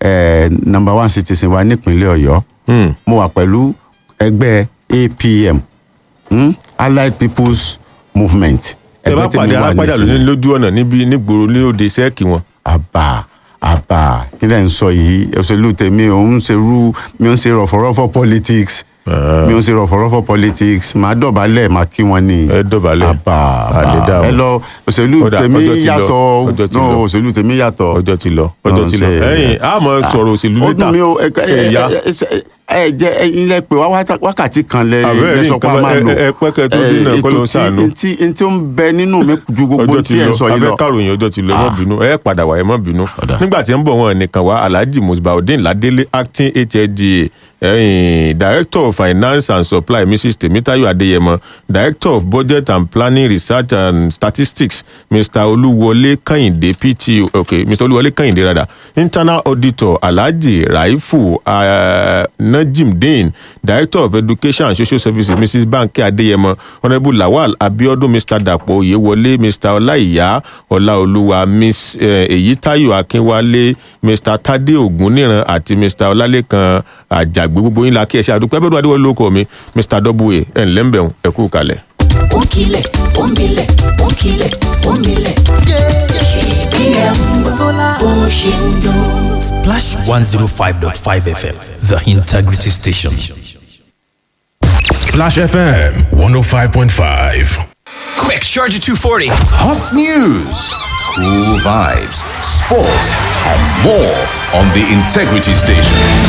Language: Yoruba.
eh, number one citizen wa nípínlẹ̀ ọ̀yọ́ Hmm. mo wà pẹ̀lú ẹgbẹ́ apm hmm? allied people's movement ẹ bá Ẹgbẹ́ tèmi pàdé wà arápàdà nísìnyí. lónìí lójú ọ̀nà níbi nígboro ní òde sẹ́ẹ̀kì wọn. àbà àbà kí lẹ́ ń sọ yìí òṣèlú tèmi òun ń ṣerú mi ò ń ṣe rọ̀fọ̀rọ̀fọ̀ politics mi ò ń ṣe rọ̀fọ̀rọ̀fọ̀ politics màá dọ̀bálẹ̀ màá kí wọn ni ẹ dọ̀bálẹ̀. àbà Àlè dá àbà wọn. ẹ lọ òṣèlú Ọ̀dà, tèmi ọjọ́ ti lọ, yàtọ̀ ọjọ́ ti no lọ. òṣèlú tèmi yàtọ̀ ọjọ́ ti lọ ọjọ́ Ọ̀hún ti lọ ṣe- ẹ̀yìn a mọ̀ sọ̀rọ̀ òṣèlú ó níta dùn mí o ẹ ẹ ẹ̀yà ẹ ẹ jẹ ẹyin lẹ pé wá wáta- wákàtí kan lẹ Àbẹ́rẹ́ lẹ rí sọ pé a nǹkan máa ẹ- lò ẹ- ẹ pẹ́ kẹ́ tó ẹ, dínà, kọ́ ló ń ètò ṣàánú. tí ntí ntí ó ń bẹ nínú mi ju gbogbo ọjọ́ ti tí ẹ lọ sọ yìí abẹ́ lọ kàròyìn ọjọ́ ti lọ ẹ má bínú ẹ padà wá ẹ má bínú Ọ̀dà. nígbà tí ń bọ̀ wọn nìkan wá alhaji musbaudeen ladele acting hld ẹ̀yìn director of finance and supply mrs temitayo adeyemo director of budget and planning research and statistics mr olúwọlé kẹ́hìndé pto okay mr olúwọlé kẹ́hìndé rada internal auditor alhaji raifu uh, najimdeen director of education and social services mrs banke adeyemo honourable lawal abiodun mr dapo oyewole mr ọláìyá ọláolúwa miss eh, èyítayọ akínwálé mr tade ògúnníran àti mr ọlálẹ́kan àjàgbé gbogbo yín la kí ẹ ṣe àdúpẹ́ bẹ́ẹ̀ adéwọlé lóko mi mr w ẹ̀ ǹlẹ́ ń bẹ̀rù ẹ kú kalẹ̀. ó ń kilẹ̀ ó ń milẹ̀ ó ń kilẹ̀ ó ń milẹ̀. kpm bó ṣe ń dún. Splash 105.5 FM, the integrity station. Splash FM 105.5. Quick, charge at 240. Hot news, cool vibes, sports, and more on the Integrity Station.